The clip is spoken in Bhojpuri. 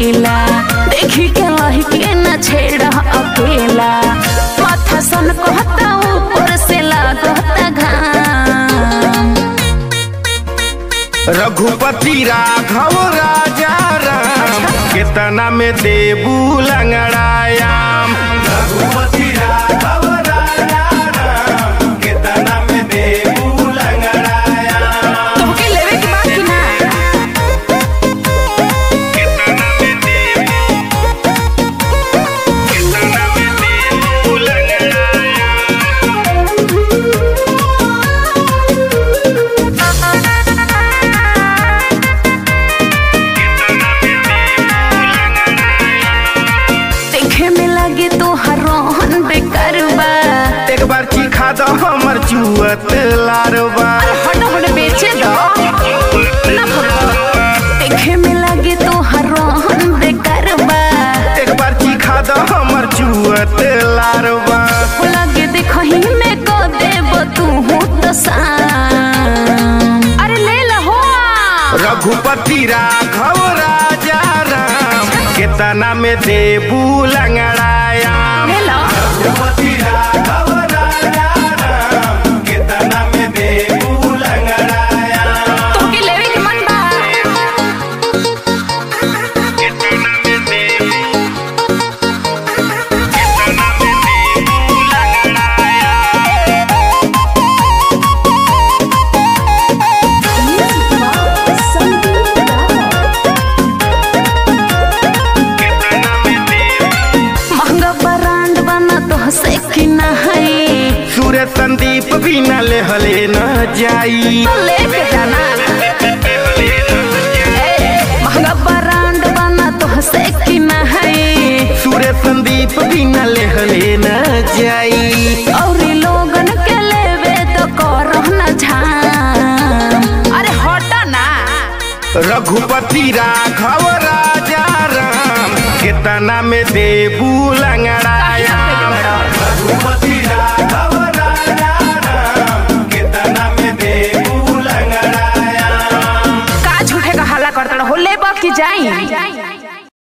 ढीला देखी के लही के न छेड़ अकेला माथा सन कहता ऊपर से लागता घाम रघुपति राघव राजा राम केतना में देबू लंगड़ायाम रघुपति राघव राजा राम केतना में देबू लंगड़ायाम तोहके लेवे के बा कि ना केतना में देबू केतना में देबू लंगड़ायाम देखे में लगे तो हर रोहन बेकार बा एक बार चिखा दो हमर चुअत लारवा हट हट बेचे दो ना भगवा देखे में लगे तो हर रोहन बेकार बा एक बार चिखा दो हमर चुअत लारवा लगे देखही में को देब तू हो तो शाम अरे ले लहो रघुपति राघव राजा राम केतना में देबू लंगड़ायाम ले लो रघुपति राघव राजा राम केतना में देबू लंगड़ायाम तोहके लेवे के मन बा केतना में देबू केतना में देबू लंगड़ायाम केतना में देबू महंगा ब्रांड बना तो से कि ना है सूर्य संदीप भी न लेहले न जाई तो लेके जाना ए, महंगा ब्रांड बना तो से कि ना है सूर्य संदीप भी न लेहले न जाई और लोगन के लेवे तो करो न झाम अरे हटा ना रघुपति राघव राजा राम केतना में देबू लंगड़ायाम रघुपति राघव राजा राम केतना में देबू लंगड़ायाम का झूठे का हल्ला करता हो ले की जाई